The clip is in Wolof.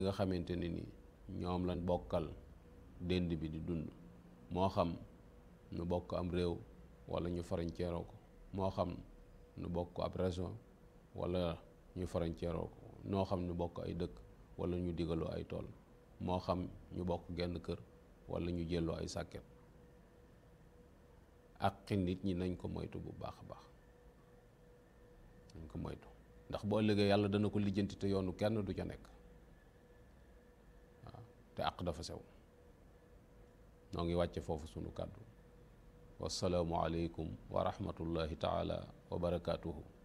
nga xamante ne ni ñoom lañ bokkal dend bi di dund moo xam nu bokk am réew wala ñu farañceeroo ko moo xam nu bokk ab région wala ñu farañceeroo ko noo xam nu bokk ay dëkk wala ñu digaloo ay tool moo xam ñu bokk genn kër wala ñu jëloo ay sàkket ak nit ñi nañ ko moytu bu baax a baax nañ ko moytu ndax boo ëllëgee yàlla dana ko lijjanti te yoonu kenn du ca nekk waaw te àq dafa sew noo ngi wàcce foofu sunu kàddu wasalaamu aleykum wa rahmatullahi taala wa barakaatuhu